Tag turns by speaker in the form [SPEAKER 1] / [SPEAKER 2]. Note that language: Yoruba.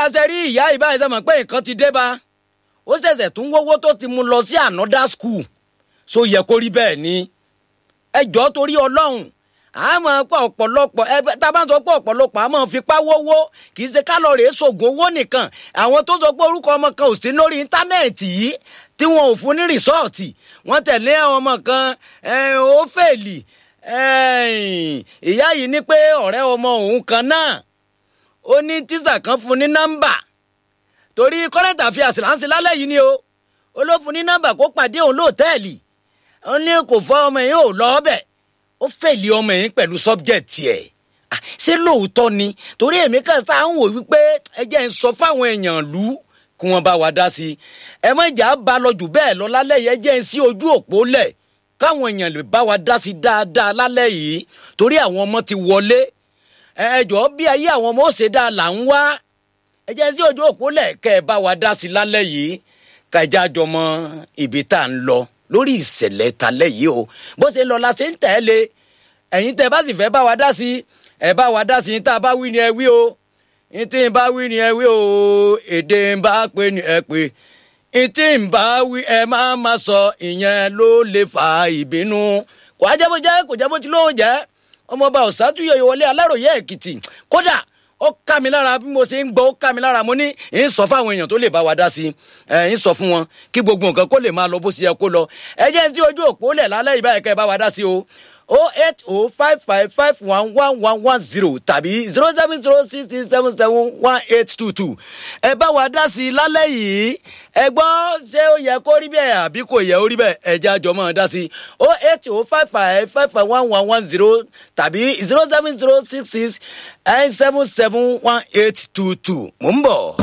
[SPEAKER 1] ṣe rí ìyá ìbáyìí sọ mọ̀ pé nǹkan ti dé bá ó ṣẹ̀ṣẹ̀ tún wọ́wọ́ tó ti mú lọ sí another school so yẹ kó rí bẹ́ẹ̀ ni ẹ jọ́ torí ọlọ́run àmọ́ pọ̀ ọ̀pọ̀lọpọ̀ ẹ tá a bá ń sọ pé ọ̀pọ̀lọpọ̀ àmọ́ fipá wówó kì í ṣe kálọ̀rì ṣògùn owó nìkan àwọn tó sọ pé orúkọ ọmọ kan ò sí lórí íńtánẹ́ẹ̀tì yìí tí wọn ò fún ní rìsọ́ọ̀tì wọ́n tẹ̀lé ọmọ kan ó fèlì ìyá yìí ní pé ọ̀rẹ́ ọmọ òun kan náà ó ní tíṣà kan fún ní nọ́mbà torí current affairs láǹsì lálẹ́ yìí ni o ó ló fún ní nọ́mbà kó pàdé òun lóòtẹ́ẹ̀lì ó ní kò fọ́ ọmọ yìí ò lọ ọbẹ̀ ó fèlì ọmọ yìí pẹ̀lú subject ẹ̀ ṣé lóòótọ́ ni torí èmi kan sáà ń wò wípé ẹ jẹ́ ń sọ fáwọn èèyàn lù ú kí wọ́n bá wa dá sí i ẹ má jà á ba lọ jù bẹ́ẹ̀ lọ lálẹ́ yìí ẹ jẹ́ ń sí ojú òpó lẹ̀ káwọn èèyàn lè bá wa dá sí i dáadáa lálẹ́ yìí torí àwọn ọmọ ti wọlé ẹ jọ̀ọ́ bí ayé àwọn ọmọ ó ṣe dáa là ń wá ẹ jẹ́ sí ojú òpó lẹ̀ kẹ́ ẹ bá wa dá sí i lálẹ́ yìí ká ẹ já jọ mọ ibi tá à ń lọ lórí ìṣẹ̀lẹ̀ talẹ́ yìí o bó ṣe lọ la ṣe ń tẹ̀lé ẹ̀yin tẹ́ bá sì fẹ́ bá wa dá sí ẹ bá wa dá sí tá a bá wí ni ẹ wí o ntí n bá wí ni ẹ wí o èdè n bá pè ni ẹ pè ntí n bá wí ẹ má má sọ ìyẹn ló lè fa ìbínú kò á jẹ́ bó jẹ́ kò jẹ́ bó ti lóun jẹ́ ọmọọba ọ̀sátúyọ̀ ìwọlé aláròyé èkìtì kódà ó ká mi lára bí mo ṣe ń gbọ́ ó ká mi lára mo ní ń sọ fáwọn èèyàn tó lè bá wa dá sí ẹ ń sọ fún wọn kí gbogbo nǹkan kó lè máa lọ bó ṣe yẹ kó lọ ẹ jẹ́ sí ojú òpó lẹ̀ lálẹ́ ìbáyìí kẹ́ ẹ bá wa dá sí o o eight o five five five one one one one zero tàbí zero seven zero six six seven seven one eight two two ẹ bá wa dá sí i lálẹ́ yìí ẹ gbọ́ ṣé ó yẹ kó rí bẹ́ẹ̀ àbí kò yẹ ó rí bẹ́ẹ̀ ẹ jẹ́ àjọ máa dá sí i o eight o five five five five one one one zero tàbí zero seven zero six six nine seven seven one eight two two mò ń bọ̀.